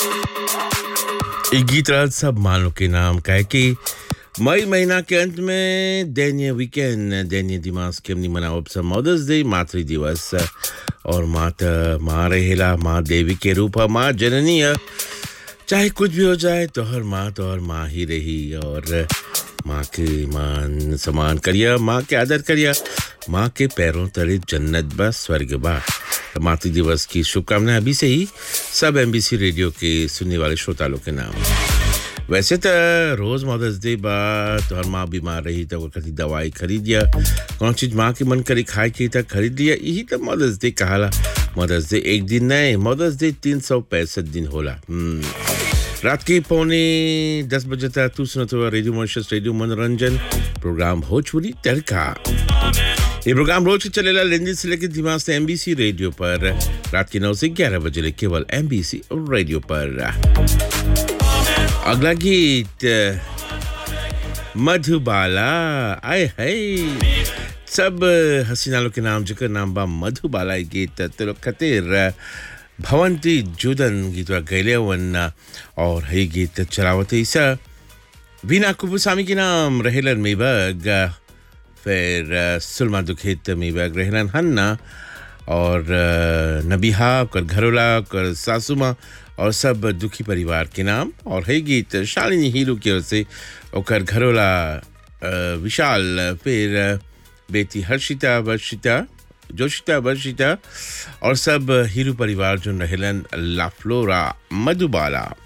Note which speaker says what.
Speaker 1: ये गीत रात सब मानो के नाम का है कि मई महीना के अंत में दैन्य वीकेंड दैन्य दिमाग के हमनी मनाओ सब मदर्स डे मातृ दिवस और माता माँ रहेला माँ देवी के रूप है माँ जननी है चाहे कुछ भी हो जाए तो हर माँ तो हर माँ ही रही और माँ के मान सम्मान करिया माँ के आदर करिया माँ के पैरों तले जन्नत बा स्वर्ग बा तो मातृ दिवस की शुभकामनाएं अभी से ही सब एमबीसी रेडियो के सुनने वाले श्रोता लोग के नाम वैसे तो रोज मदर्स डे बा तो हर माँ बीमार रही तो कभी दवाई खरीद लिया कौन चीज माँ की मन करी खाए की तक खरीद लिया यही तो मदर्स डे कहाला मदर्स डे एक दिन नहीं मदर्स डे तीन सौ पैंसठ दिन होला हम्म। रात के पौने दस बजे तक तू सुनते हुआ रेडियो मॉन्शस रेडियो मनोरंजन प्रोग्राम भोजपुरी तड़का ये प्रोग्राम रोज चलेगा लेंदी से लेकर दिमाग से एमबीसी रेडियो पर रात के नौ से ग्यारह बजे ले केवल एमबीसी रेडियो पर अगला गीत मधुबाला आए है सब हसीना लोग के नाम जिकर नाम बा मधुबाला ये गीत तो लोग खातिर भवंती जुदन गीत गैले वन और है गीत चलावत ईसा वीना कुपुसामी के नाम रहेलन मेबग फिर अ, सुलमा दुखित मेबग रहेलन हन्ना और अ, नबीहा कर घरोला कर सासुमा और सब दुखी परिवार के नाम और है गीत शालिनी हीरो की ओर से ओकर घरोला अ, विशाल फिर अ, बेटी हर्षिता वर्षिता जोशिता वर्षिता और सब हीरो परिवार जो रहेलन लाफ्लोरा मधुबाला